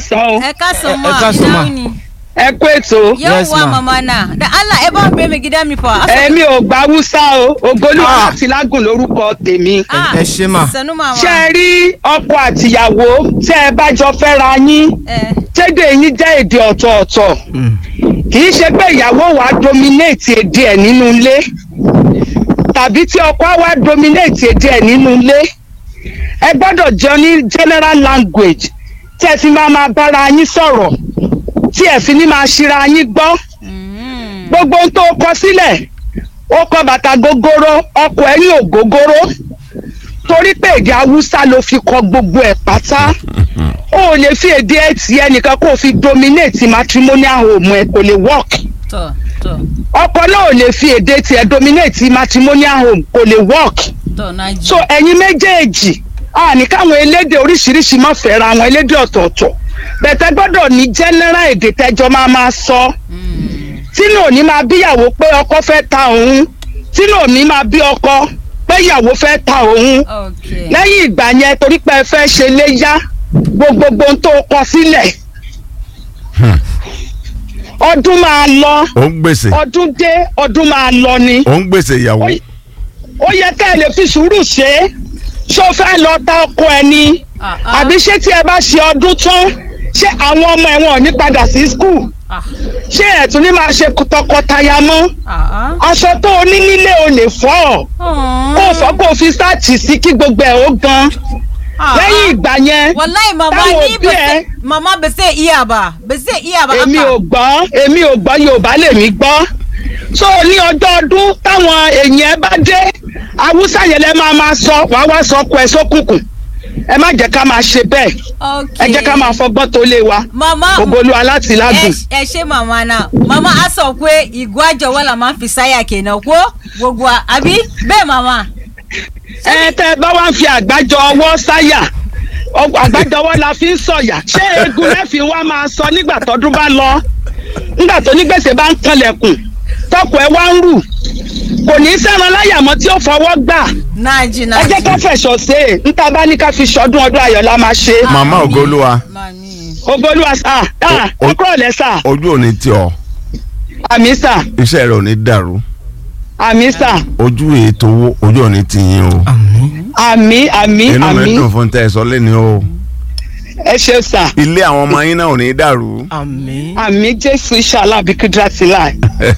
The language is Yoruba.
káàsán o ẹ káàsán ẹ ma káàsán ma. ìdáhùn ni ẹ kú ètò yóò Yes, wá ma. mama náà da allah ẹ bá ń bẹ mi gidá mi fọ. èmi ò gba haúsá o ògbólúwa Ah. láti lágùn lórúkọ tèmi ẹ ṣé mà. sanu mama. ṣé ẹ rí ọkọ àtìyàwó tẹ ẹ bá jọ fẹ́ra yín ẹ tẹ́dẹ̀ yín jẹ́ èdè ọ̀tọ̀ọ̀tọ̀ Mm. kì í ṣe pé ìyàwó wa dominate èdè ẹ̀ nínú ilé tàbí tí ọkọ wa dominate èdè ẹ̀ nínú ilé ẹ gbọ́dọ̀ jọ ní general language tí ẹ fi máa máa bára yín sọ̀rọ̀ tí ẹ fi ní máa ṣíra yín gbọ́ Mm. gbogbo ohun tó kọ sílẹ̀ ó kọ bàtà gogoro ọkọ ẹ̀ ní ògógóró torí pé èdè haúsá ló fi kọ gbogbo ẹ̀ pátá o ò lè fi èdè ẹ̀ tí ẹnìkan kó o fi dominate matrimonial home ẹ̀ kò lè work tọ tọ ọkọ náà ò lè fi èdè tiẹ̀ dominate matrimonial home kò lè work tọ nájú. so ẹ̀yin méjèèjì a ní káwọn elédè oríṣiríṣi má fẹ́ra àwọn elédè ọ̀tọ̀ọ̀tọ̀ bẹ̀tẹ̀ gbọ́dọ̀ ní general èdè tẹ́jọ́ máa máa sọ Mm. tínú òní máa bíyàwó pé ọkọ fẹ́ ta òun tínú òní máa bí ọkọ pé ìyàwó fẹ́ ta òun ok lẹ́yìn ìgbà yẹn torí pé ẹ fẹ́ ṣe léyà gbogbogbò ohun tó kọ sílẹ̀ ọdún máa lọ ó ń gbèsè ọdún dé ọdún máa lọ ni ó ń gbèsè ìyàwó Ó- ó yẹ ká ẹ lè fi sùúrù ṣe é ṣé o fẹ́ lọ ta ọkọ ẹ ni Ah, ah. àbí ṣé tí ẹ bá ṣe ọdún tán ṣé àwọn ọmọ ẹ̀wọ̀n ò ní padà sí skul Ah, ṣé ẹ̀ tún ní máa ṣe tọkọtaya mọ́ ah, ah. aṣọ tó o ní nílé o lè fọ́ kó o fọ́ kó o fi sáàtì sí kí gbogbo ẹ̀ ó gan Ah, lẹ́yìn ìgbà yẹn wallahi mama táwọn ni òbí ba ẹ- sai- mama ba zai iya ba ba zai iya ba èmi haka. ò gbọ́ èmi ò gbọ́ yorùbá lèmi gbọ́ so ní ọjọ́ ọdún táwọn èèyàn bá dé haúsá yẹn lẹ́ máa máa sọ wàá wá sọ ọkọ ẹ sókùnkùn ẹ má jẹ́ ká máa ṣe bẹ́ẹ̀ ok ẹ jẹ́ ká máa fọgbọ́n tó lé wa mama ògbólú alátìlágùn. ẹ ẹ ṣe màmá náà màmá á sọ pé ìgò àjọwọ́ la máa ń fi sáyà kenan kó gbogbo wa àbí bẹ́ẹ̀ màmá. ẹ tẹ bá wá ń fi àgbájọ ọwọ́ sáyà ọ- àgbájọ ọwọ́ la fi ń sọ̀yà ṣé eegun lẹ́fì wa máa sọ nígbà tọdún bá lọ nígbà tó ní gbèsè bá ń kanlẹ̀kùn tọkọ ẹ wá ń rù kò ní í sẹ́ran láyà mọ́ tí ó fọwọ́ gbà náàjì ẹ náàjì. jẹ́ ká fẹ̀sọ̀ ṣe é níta bá ní ká fi ṣọdún ọdún ayọ̀ la máa ṣe màmá ògolúwa mami. ogolúwa sà á O- o- ẹ kúrò lẹ́ sà ojú ò ní tì ọ́ àmì sà iṣẹ́ rẹ̀ ò ní dàrú àmì sà ojú ètò owó ojú ò ní tì yín o àmín. àmì àmì inú mi àmì dùn fún tẹ́ ẹ sọ lẹ́ni o ẹ ṣe sà ilé àwọn ọmọ yín náà ò ní dàrú àmín. àmì jésù ìṣàlá àbíkúdúrà sílá